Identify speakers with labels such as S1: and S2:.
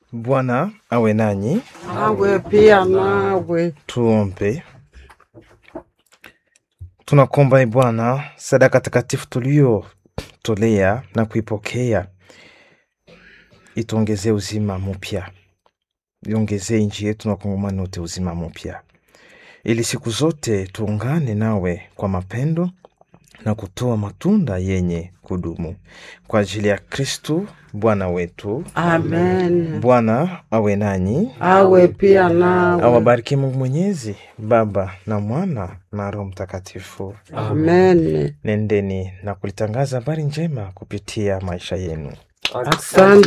S1: Bwana awe nanyi.
S2: Awe pia nawe.
S1: Tuombe. Tunakuomba e Bwana, sadaka takatifu tuliyotolea na kuipokea ituongezee uzima mpya, iongezee nchi yetu na kongomani wote uzima mpya, ili siku zote tuungane nawe kwa mapendo na kutoa matunda yenye kudumu kwa ajili ya Kristu Bwana wetu.
S2: Amen.
S1: Bwana awe nanyi,
S2: Awe pia nawe.
S1: awabariki Mungu Mwenyezi, Baba na Mwana na Roho Mtakatifu.
S2: Amen.
S1: Nendeni na kulitangaza habari njema kupitia maisha yenu.
S2: Asante.